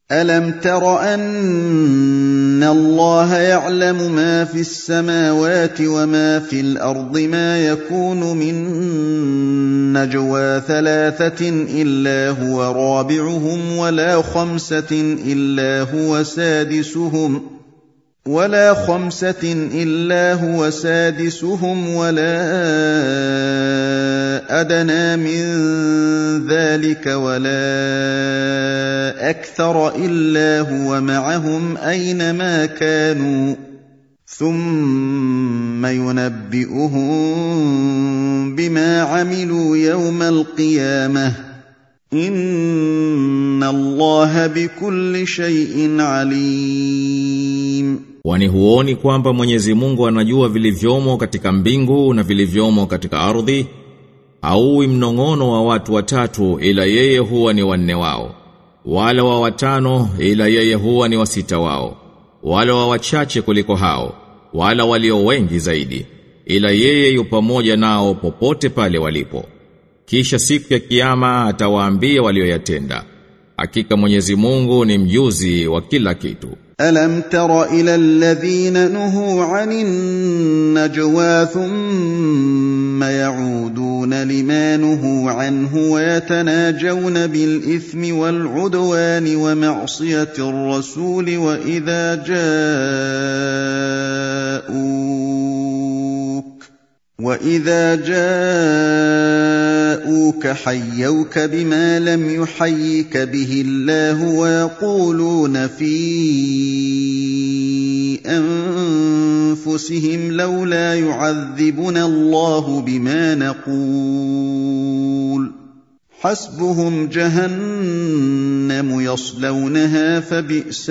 الم تر ان الله يعلم ما في السماوات وما في الارض ما يكون من نجوى ثلاثه الا هو رابعهم ولا خمسه الا هو سادسهم ولا خمسة إلا هو سادسهم ولا أدنى من ذلك ولا أكثر إلا هو معهم أينما كانوا ثم ينبئهم بما عملوا يوم القيامة إن الله بكل شيء عليم Kwani huoni kwamba Mwenyezi Mungu anajua vilivyomo katika mbingu na vilivyomo katika ardhi? Hauwi mnong'ono wa watu watatu ila yeye huwa ni wanne wao. Wala wa watano ila yeye huwa ni wasita wao. Wala wa wachache kuliko hao. Wala walio wengi zaidi. Ila yeye yu pamoja nao popote pale walipo. Kisha siku ya kiyama atawaambia walioyatenda. Hakika Mwenyezi Mungu ni mjuzi wa kila kitu. ألم تر إلى الذين نهوا عن النجوى ثم يعودون لما نهوا عنه ويتناجون بالإثم والعدوان ومعصية الرسول وإذا جاءوك وإذا جاءوك حيوك بما لم يحيك به الله ويقولون في أنفسهم لولا يعذبنا الله بما نقول حسبهم جهنم يصلونها فبئس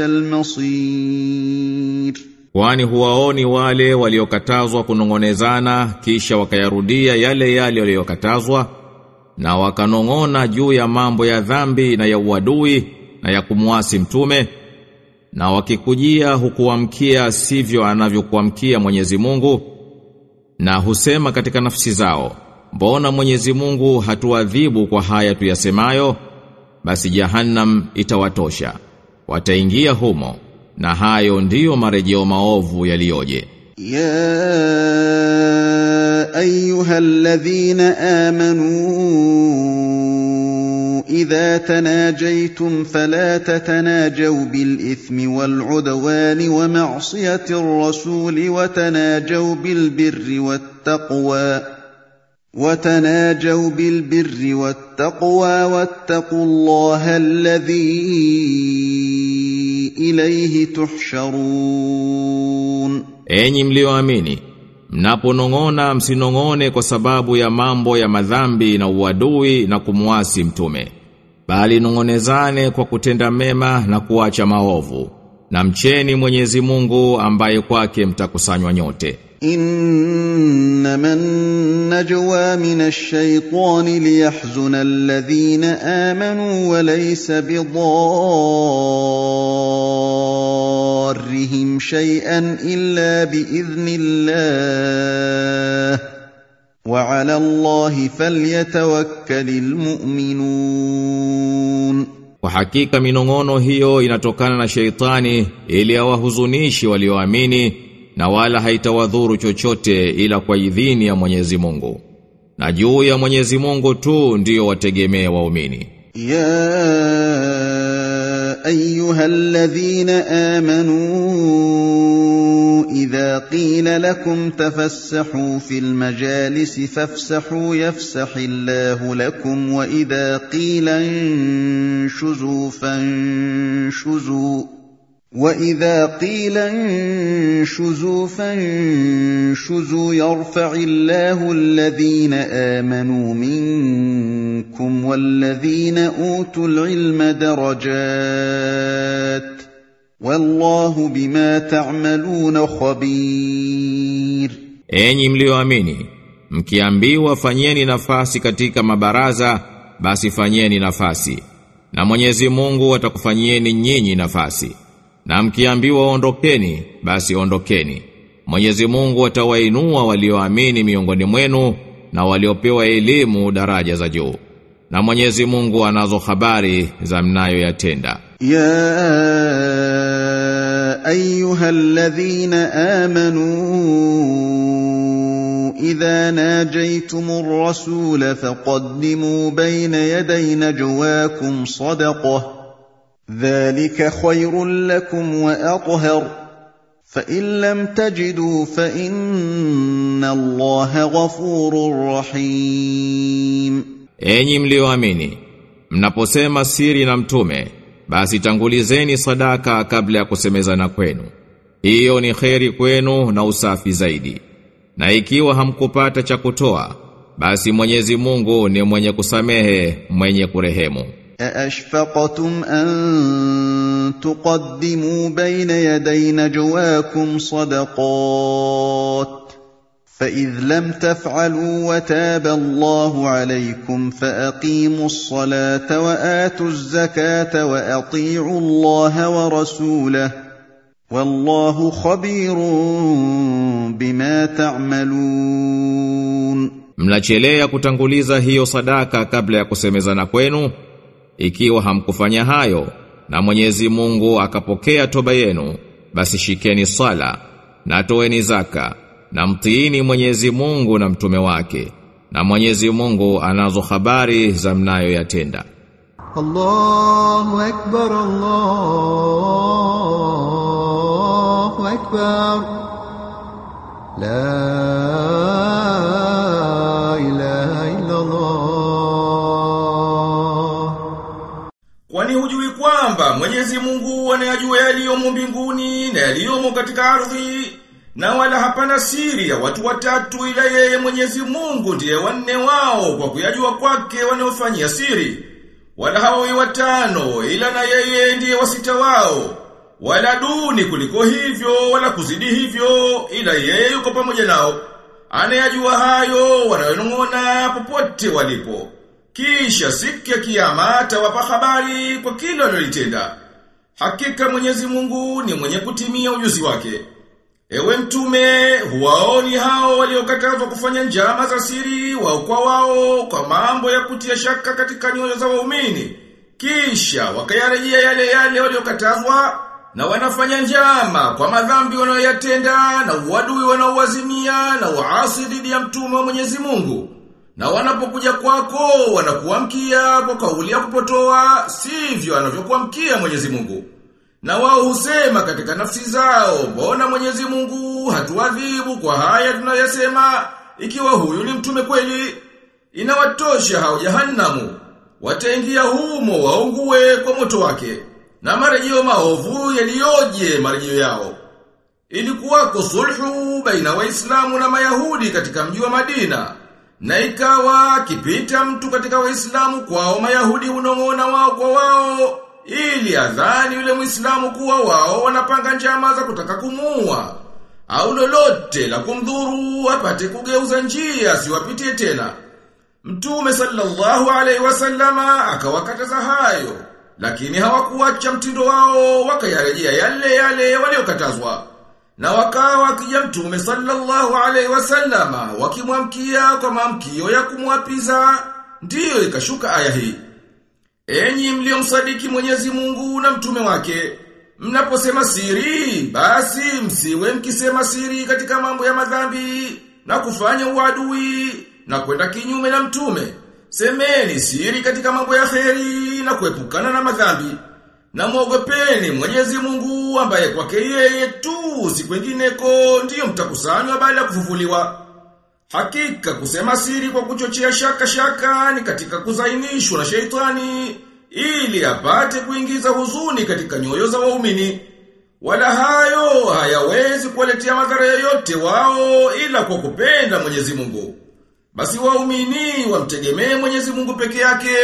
المصير Kwani huwaoni wale waliokatazwa kunongonezana kisha wakayarudia yale yale waliokatazwa na wakanong'ona juu ya mambo ya dhambi na ya uadui na ya kumwasi mtume na wakikujia hukuamkia sivyo anavyokuamkia Mwenyezi Mungu na husema katika nafsi zao mbona Mwenyezi Mungu hatuadhibu kwa haya tuyasemayo basi jahannam itawatosha wataingia humo na hayo ndiyo marejeo maovu yaliyoje يا ايها الذين امنوا اذا تناجيتم فلا تتناجوا بالاثم والعدوان ومعصيه الرسول وتناجوا بالبر والتقوى وتناجوا بالبر والتقوى واتقوا الله الذي اليه تحشرون Enyi mlioamini, mnaponong'ona msinong'one kwa sababu ya mambo ya madhambi na uadui na kumwasi mtume, bali nong'onezane kwa kutenda mema na kuacha maovu. Na mcheni Mwenyezi Mungu ambaye kwake mtakusanywa nyote. انما النجوى من الشيطان ليحزن الذين امنوا وليس بضارهم شيئا الا باذن الله وعلى الله فليتوكل المؤمنون Kwa hakika minong'ono hiyo inatokana na sheitani ili awahuzunishi walioamini na wala haitawadhuru chochote ila kwa idhini ya Mwenyezi Mungu. Na juu ya Mwenyezi Mungu tu ndiyo wategemea waumini. يا ايها الذين امنوا اذا قيل لكم تفسحوا في المجالس فافسحوا يفسح الله لكم واذا قيل انشزوا فانشزوا واذا قيل انشزوا فانشزوا يرفع الله الذين امنوا منكم والذين اوتوا العلم درجات والله بما تعملون خبير Enyi mlioamini, mkiambiwa fanyeni nafasi katika mabaraza, basi fanyeni nafasi. Na Mwenyezi Mungu atakufanyieni nyinyi nafasi. Na mkiambiwa ondokeni, basi ondokeni. Mwenyezi Mungu atawainua walioamini miongoni mwenu na waliopewa elimu daraja za juu. na Mwenyezi Mungu anazo habari za mnayoyatenda. يا ايها الذين امنوا اذا ناجيتم الرسول فقدموا بين يدي نجواكم صدقه ذلك خير لكم واطهر فان لم تجدوا فان الله غفور رحيم Enyi mlioamini, mnaposema siri na mtume, basi tangulizeni sadaka kabla ya kusemezana kwenu. Hiyo ni kheri kwenu na usafi zaidi. Na ikiwa hamkupata cha kutoa, basi Mwenyezi Mungu ni mwenye kusamehe, mwenye kurehemu. أأشفقتم أن تقدموا بين يدي نجواكم صدقات فإذ لم تفعلوا وتاب الله عليكم فأقيموا الصلاة وآتوا الزكاة وأطيعوا الله ورسوله والله خبير بما تعملون Mnachelea kutanguliza hiyo sadaka kabla ya kusemezana kwenu ikiwa hamkufanya hayo na Mwenyezi Mungu akapokea toba yenu basi shikeni sala na toeni zaka na mtiini Mwenyezi Mungu na mtume wake na Mwenyezi Mungu anazo habari za mnayoyatenda الله أكبر الله أكبر لا إله إلا الله Kwani hujui kwamba Mwenyezi Mungu anayajua yaliyomo mbinguni na yaliyomo katika ardhi na wala hapana siri ya watu watatu ila yeye Mwenyezi Mungu ndiye wanne wao kwa kuyajua kwake wanaofanyia siri wala hawawi watano ila na yeye ndiye wasita wao wala duni kuliko hivyo wala kuzidi hivyo ila yeye yuko pamoja nao anayajua hayo wanayonong'ona popote walipo kisha siku ya kiyama atawapa habari kwa kila walilotenda. Hakika Mwenyezi Mungu ni mwenye kutimia ujuzi wake. Ewe mtume, huwaoni hao waliokatazwa kufanya njama za siri wao kwa wao kwa mambo ya kutia shaka katika nyoyo za waumini. Kisha wakayarejea yale yale waliokatazwa na wanafanya njama kwa madhambi wanayoyatenda na uadui wanaowazimia na uasi dhidi ya mtume wa Mwenyezi Mungu. Na wanapokuja kwako wanakuamkia kwa kauli ya kupotoa sivyo anavyokuamkia Mwenyezi Mungu. Na wao husema katika nafsi zao, mbona Mwenyezi Mungu hatuadhibu kwa haya tunayosema ikiwa huyu ni mtume kweli? Inawatosha hao jahannamu. Wataingia humo waungue kwa moto wake. Na marejeo maovu yaliyoje marejeo yao. Ilikuwako sulhu baina waislamu na mayahudi katika mji wa Madina. Na ikawa kipita mtu katika waislamu kwao mayahudi unong'ona wao kwa wao ili adhani yule muislamu kuwa wao wanapanga njama za kutaka kumuua au lolote la kumdhuru apate kugeuza njia asiwapitie tena. Mtume sallallahu alaihi wasallama akawakataza hayo, lakini hawakuacha mtindo wao wakayarejea yale yale waliokatazwa. Na wakawa wakija mtume sallallahu alaihi wasallama wakimwamkia kwa maamkio ya kumwapiza, ndiyo ikashuka aya hii. Enyi mliomsadiki Mwenyezi Mungu na mtume wake, mnaposema siri, basi msiwe mkisema siri katika mambo ya madhambi na kufanya uadui na kwenda kinyume na mtume. Semeni siri katika mambo ya kheri na kuepukana na madhambi. Na mwogopeni Mwenyezi Mungu ambaye kwake yeye tu si kwengineko ndiyo mtakusanywa baada ya kufufuliwa. Hakika kusema siri kwa kuchochea shaka shaka ni katika kuzainishwa na sheitani ili apate kuingiza huzuni katika nyoyo za waumini. Wala hayo hayawezi kuwaletea madhara yoyote wao ila kwa kupenda Mwenyezi Mungu. Basi waumini wamtegemee Mwenyezi Mungu peke yake.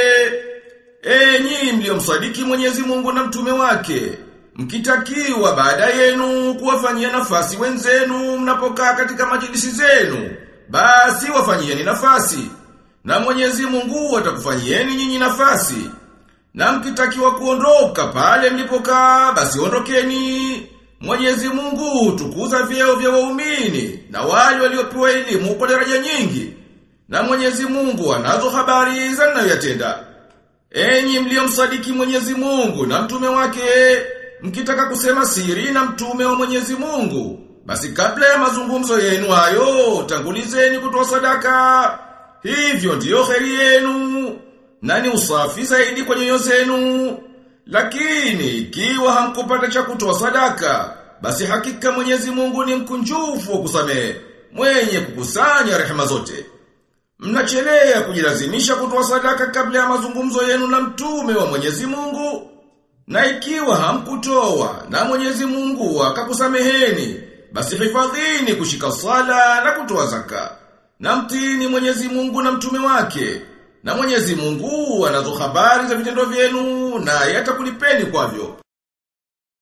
Enyi mliomsadiki Mwenyezi Mungu na mtume wake, mkitakiwa baada yenu kuwafanyia nafasi wenzenu mnapokaa katika majilisi zenu, basi wafanyieni nafasi. Na Mwenyezi Mungu atakufanyieni nyinyi nafasi. Na mkitakiwa kuondoka pale mlipokaa, basi ondokeni. Mwenyezi Mungu tukuza vyeo vya waumini na wale waliopewa elimu kwa daraja nyingi. na Mwenyezi Mungu anazo habari za mnayoyatenda. Enyi mliomsadiki Mwenyezi Mungu na mtume wake, mkitaka kusema siri na mtume wa Mwenyezi Mungu, basi kabla ya mazungumzo yenu hayo, tangulizeni kutoa sadaka. Hivyo ndiyo kheri yenu, na ni usafi zaidi kwa nyoyo zenu. Lakini ikiwa hamkupata cha kutoa sadaka, basi hakika Mwenyezi Mungu ni mkunjufu wa kusamehe, mwenye kukusanya rehema zote. Mnachelea kujilazimisha kutoa sadaka kabla ya mazungumzo yenu na mtume wa Mwenyezi Mungu. Na ikiwa hamkutoa na Mwenyezi Mungu akakusameheni, basi hifadhini kushika sala na kutoa zaka. Na mtini Mwenyezi Mungu na mtume wake. Na Mwenyezi Mungu anazo habari za vitendo vyenu na yatakulipeni kwavyo.